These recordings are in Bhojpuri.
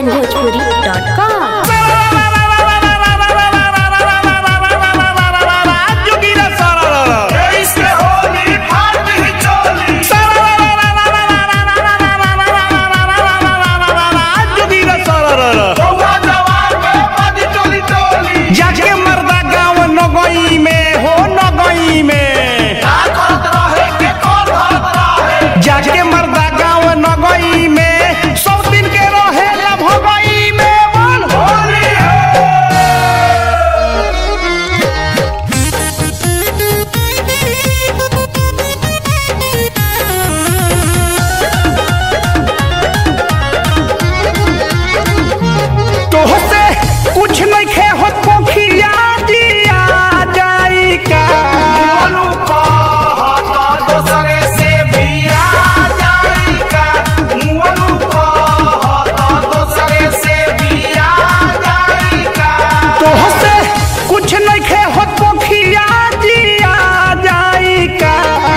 onlinebhojpuri.com. जाके मर्दा गाँव नगई में हो नगई में जाके मर्दा गाँव नगई में सौ दिन के रहे ला भगई में बोल तोहसे कुछ नहीं खे हो पोखिया दिया जाई का तोहसे कुछ नहीं खे हो पोखिया दिया जाई का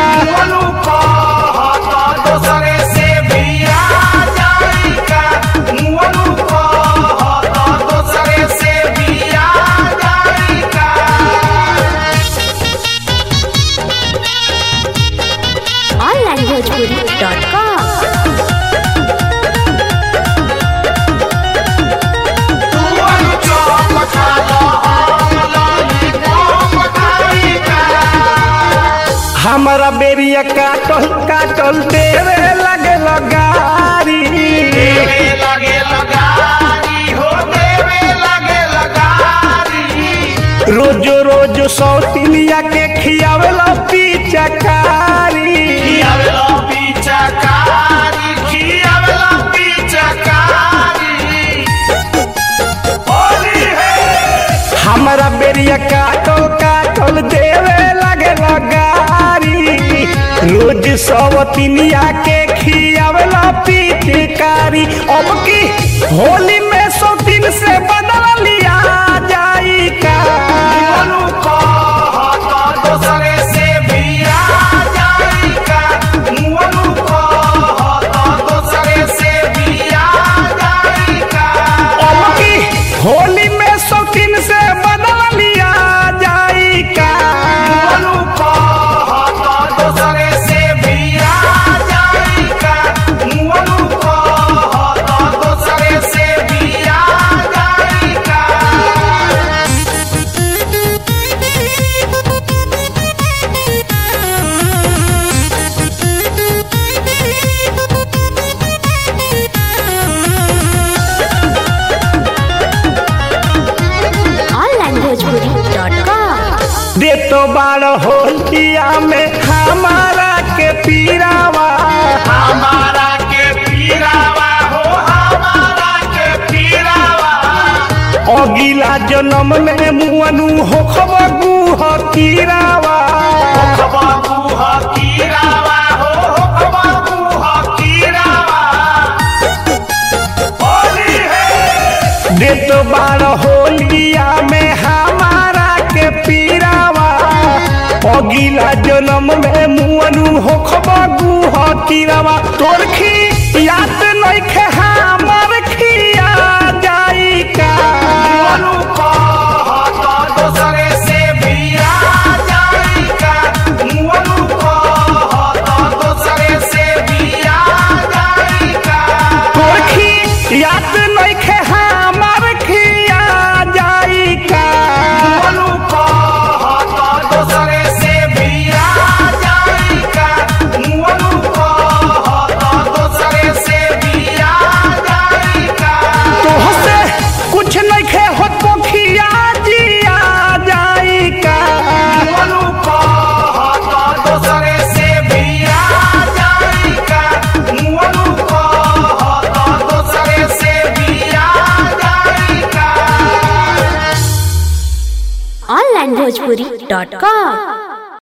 onlinebhojpuri.com. हमारा बेरिया काटल काटल देवे लगे लगारी रोज रोज सौतिनिया के खियावेला पीचकारी हमारा बेरिया काटल काटल देवे लगे लगारी रोज सौतिनिया के खियावेला पीचकारी अब की होली में सौतिन से बदल लिया जाई का अब की होली में शौकीन से बदल लिया जाई का onlinebhojpuri.com. दे तो बार होलिया में हमारा के पीरावा हमारा के पीरावा हो हमारा के पीरावा अगिला जन्म में मुअनु हो खबगु हो कीरावा बाबू हो कीरावा हो बाबू हो कीरावा होली है दे तो बार होलिया में हमारा के पीरावा अगिला जन्म में मुअनु हो खबगु हो कीरावा तोर खी याद नहीं खे हमर खिया जाई का मनु को हो तो दूसरे से बिया जाएगा मनु को हो तो दूसरे से बिया जाएगा तोरखी याद नहीं खे हमर खिया जाई का मनु को हो तो दूसरे से बिया जाएगा मनु को हो तो दूसरे से बिया जाएगा तोहसे कुछ नहीं खे हो पोखिया जिया जाई का मनु को हो तो दूसरे से बिया जाएगा मनु को हो तो दूसरे से बिया जाएगा onlinebhojpuri.com.